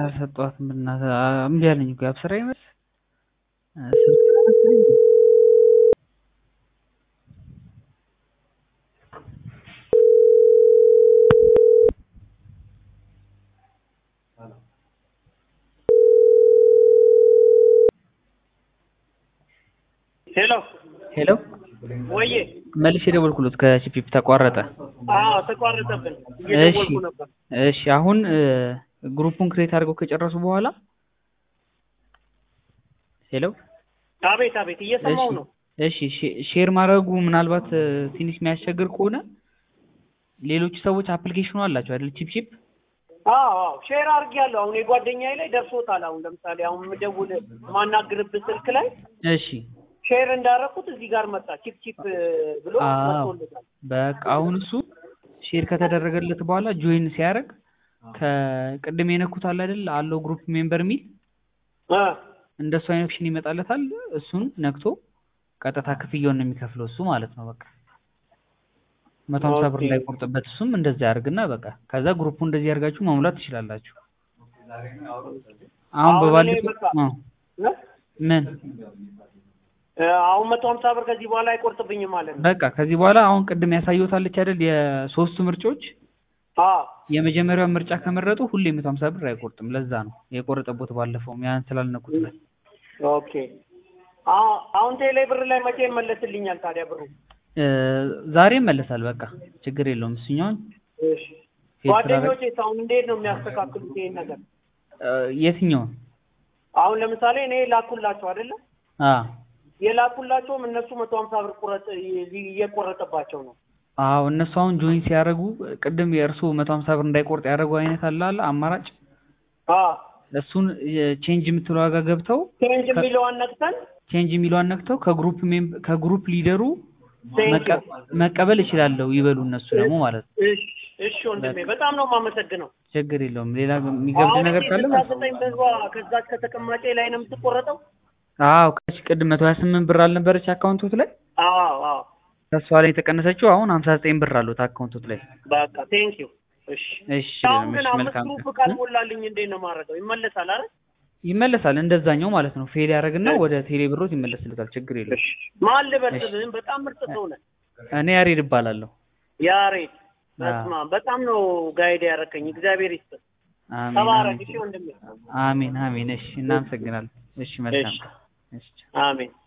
አልሰጧትም በእናትህ እምቢ አለኝ እኮ የአብስራ ይመስል ስልክ አላነሳልኝም ሄሎ ሄሎ ወዬ መልሼ የደወልኩሎት ከቺፕቺፕ ተቋረጠ አዎ ተቋረጠብን እየደወልኩ ነበር እሺ አሁን ግሩፑን ክሬት አድርገው ከጨረሱ በኋላ ሄሎ አቤት አቤት እየሰማው ነው እሺ ሼር ማድረጉ ምናልባት ትንሽ የሚያስቸግር ከሆነ ሌሎች ሰዎች አፕሊኬሽኑ አላቸው አይደል ቺፕቺፕ አዎ አዎ ሼር አድርጌያለሁ አሁን የጓደኛዬ ላይ ደርሶታል አሁን ለምሳሌ አሁን የምደውል ማናግርብህ ስልክ ላይ እሺ ሼር እንዳደረኩት እዚህ ጋር መጣ ቺፕ ቺፕ ብሎ አዎ መጥቶልታል በቃ አሁን እሱ ሼር ከተደረገለት በኋላ ጆይን ሲያደርግ ከቅድም የነኩት አለ አይደል አለው ግሩፕ ሜምበር የሚል እ እንደሱ አይነት ኦፕሽን ይመጣለታል እሱን ነክቶ ቀጥታ ክፍያውን ነው የሚከፍለው እሱ ማለት ነው በቃ መቶ ሀምሳ ብር ኦኬ እንዳይቆርጥበት እሱም እንደዚህ ያደርግና በቃ ከዛ ግሩፑ እንደዚህ ያደርጋችሁ መሙላት ትችላላችሁ አሁን አሁን እኔ በባለፈው በቃ አዎ እ? ምን እ አሁን መቶ ሀምሳ ብር ከዚህ በኋላ አይቆርጥብኝም ማለት ነው በቃ ከዚህ በኋላ አሁን ቅድም ያሳየሁታለች አይደል የሶስቱ ምርጫዎች አዎ የመጀመሪያውን ምርጫ ከመረጡ ሁሌ መቶ ሀምሳ ብር አይቆርጥም ለዛ ነው የቆረጠቦት ባለፈውም ያን ስላልነኩት ነው ኦኬ አዎ አሁን ቴሌ ብር ላይ መቼ ይመለስልኛል ታዲያ ብሩ እ ዛሬ ይመለሳል በቃ ችግር የለውም እሱኛውን እሺ ሴት ስላደረግ ጓደኞቼ አሁን እንዴት ነው የሚያስተካክሉት ይሄን ነገር እ የትኛውን አሁን ለምሳሌ እኔ ላኩላቸው አይደለ አ የላኩላቸውም እነሱ መቶ ሀምሳ ብር ቁረጥ እየቆረጠባቸው ነው አዎ እነሱ አሁን ጆይን ሲያደርጉ ቅድም የእርሱ መቶ ሀምሳ ብር እንዳይቆርጥ ያደረጉ አይነት አለ አለ አማራጭ አዎ እሱን ቼንጅ የምትለው ዋጋ ገብተው ቼንጅ የሚለዋን ነክተን ቼንጅ የሚለዋን ነክተው ከግሩፕ ሜም ከግሩፕ ሊደሩ ቴንክ መቀ- መቀበል እችላለሁ ይበሉ እነሱ ደግሞ ማለት ነው እሺ እሺ ወንድሜ በጣም ነው የማመሰግነው ችግር የለውም ሌላ የሚገብድ አሁን ነገር እዚህ ካለ ስልሳ ዘጠኝ ብሯ ከዛች ከተቀማጬ ላይ ነው የምትቆረጠው አዎ ከዚህ ቅድም መቶ ሀያ ስምንት ብር አልነበረች አካውንቶት ላይ አዎ አዎ ከሷ ላይ የተቀነሰችው አሁን ሀምሳ ዘጠኝ ብር አሉት አካውንቶት ላይ በቃ ቴንክ ዩ እሺ እሺ አሁን ግን እሺ አምስት መልካም ግሩፕ ቀን ካልሞላልኝ እንዴት ነው የማደርገው ይመለሳል አይደል ይመለሳል እንደዛኛው ማለት ነው ፌል ያደርግና ወደ ቴሌ ብሮት ይመለስልታል ችግር የለውም እሺ ማን ልበል ስምህን በጣም ምርጥ ሰው ነህ እኔ ያሬድ እባላለሁ ያሬድ አዎ በስመ አብ በጣም ነው ጋይድ ያደረከኝ እግዚአብሔር ይስጥ አሜን ተባረክ አሜን እሺ ወንድሜ አሜን አሜን እሺ እናመሰግናለን እሺ መልካም እሺ ቀን እሺ አሜን